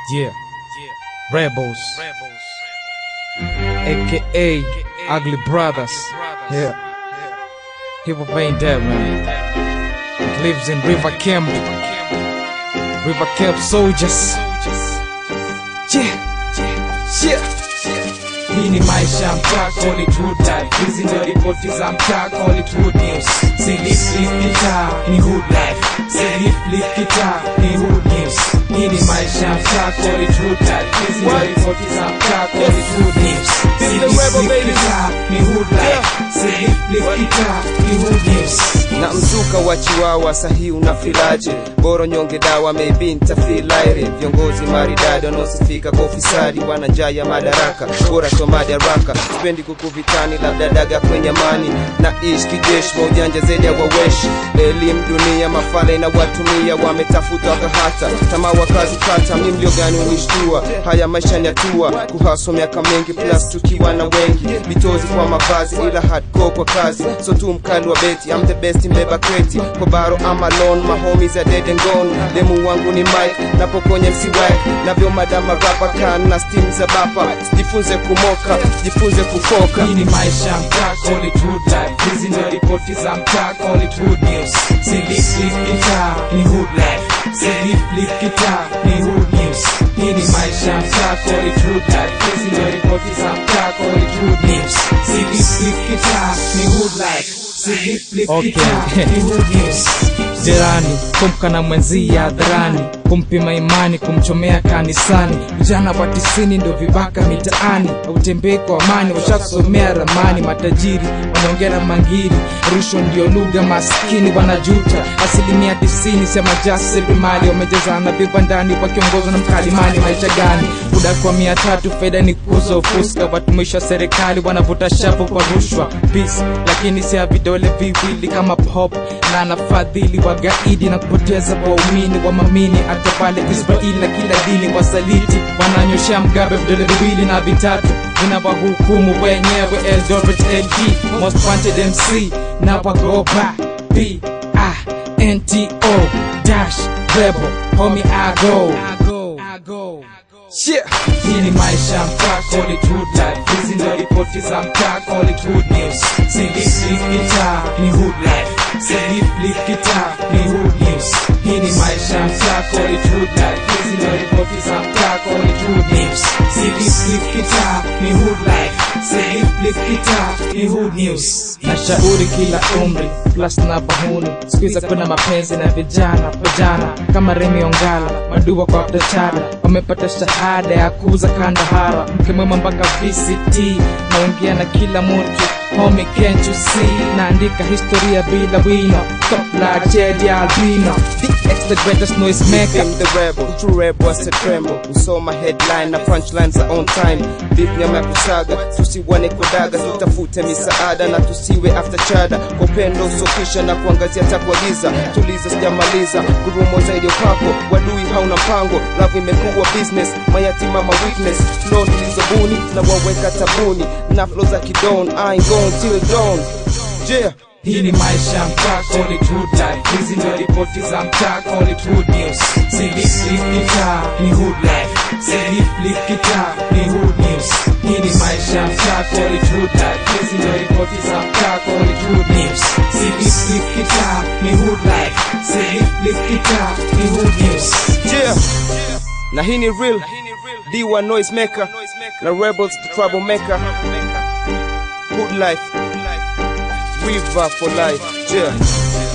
Yeah. Rebels. AKA Ugly Brothers. Yeah. Hip hop ain't dead, man. It lives in River Camp. River Camp soldiers. Yeah. Yeah. Hii ni maisha ya mtaa, call it hood life. Hizi ndio ripoti za mtaa, call it hood news. Si lift lift kitaa, ni hood life. Si lift lift kitaa, ni hood news. Hii ni maisha ya mtaa, call it hood life. Hizi ndio ripoti za mtaa, call it hood news. Si lift lift kitaa, ni hood life. Si lift lift kitaa, ni hood news. na mzuka wa chiwawa sahi unafilaje boro nyonge dawa maybe ntafilaire viongozi maridadi wanaosifika kwa ufisadi wana njaa ya madaraka bora to madaraka sipendi kukuvitani labda daga kwenye amani na ish kijeshi wa ujanja zaidi ya waweshi elimu dunia mafala inawatumia wametafuta wakahata tamaa wakazi kata mi mlio gani unishtua haya maisha ni hatua kuhaso miaka mengi plus tukiwa na wengi vitozi kwa mavazi ila hardcore kwa kazi so tu mkali wa beti I'm the best mbeba kreti kwa baro ama lon mahomies are dead and gone demu wangu ni mike napokonye msiwak navyo madama rapa kan na steam za bapa jifunze kumoka jifunze kufoka Hii ni maisha ya mtaa, call it hood life. Hizi ndio ripoti za mtaa, call it hood news. Si lift lift kitaa, ni hood life. Si lift lift kitaa, ni hood news. Hii ni maisha ya mtaa, call it hood life. Hizi ndio ripoti za mtaa, call it hood news. Si lift lift kitaa, ni hood life. Si lift lift kitaa, ni hood news. Jirani kumka na mwenzie hadharani, kumpima imani, kumchomea kanisani. Vijana wa tisini ndo vibaka mitaani, hautembei kwa amani, washakusomea ramani. Matajiri wanaongea na mangiri, rushwa ndio lugha, maskini wanajuta. Asilimia tisini sema jasiriamali wamejazana vibandani, wakiongozwa na mkalimani. Maisha gani? Buda kwa mia tatu, faida ni kuuza ufuska. Watumishi wa serikali wanavuta shapo kwa rushwa, peace, lakini si ya vidole viwili kama pop na anafadhili wagaidi na kupoteza waumini wa mamini hata pale Israeli na kila dini wasaliti wananyoshea mgabe vidole viwili na vitatu vinawahukumu wenyewe Eldoret LD most wanted MC na wagoba B I N T O dash rebel homie I go I go yeah. hii ni maisha ya mtaa, call it hood life. Hizi ndio ripoti za mtaa, call it hood news. Si lift lift kitaa, ni hood life. Si lift lift kitaa, ni hood news. Hii ni maisha ya mtaa, call it hood life. Hizi ndio ripoti za mtaa, call it hood news. Si lift lift kitaa, ni hood life. Si lift lift kitaa, ni hood news. Nashauri kila umri plus na bahuni, siku kuna mapenzi na vijana vijana kama Remi Ongala, madua kwa biashara wamepata shahada ya kuuza kandahara, mke mwema mpaka VCT, naongea na kila mtu Homie, can't you see? Naandika historia bila wino Top like Jedi Albino The extra greatest noise maker Became the rebel, true rebel was a tremble Usoma headline na punchlines are on time Beat nyama ya kusaga, tusiwane kodaga Tutafute misaada na tusiwe after chada Kwa upendo usofisha na kuangazia takuagiza Tuliza sijamaliza, gurumo zaidi ya upako Wadui hauna mpango, love imekuwa business Mayatima ma weakness, flow nilizobuni Na waweka tabuni, na flow za kidon I ain't going till dawn Yeah Hii ni maisha ya mtaa, call it hood life. Hizi ndio ripoti za mtaa, call it hood news. Si lift lift kitaa, ni hood life. Si lift lift kitaa, ni hood news. Hii ni maisha ya mtaa, call it hood life. Hizi ndio ripoti za mtaa, call it hood news. Si lift lift kitaa, ni hood life. Si lift lift kitaa, ni hood news. Yeah. Na hii ni real D1 noise maker na rebels the troublemaker Hood life River for life Yeah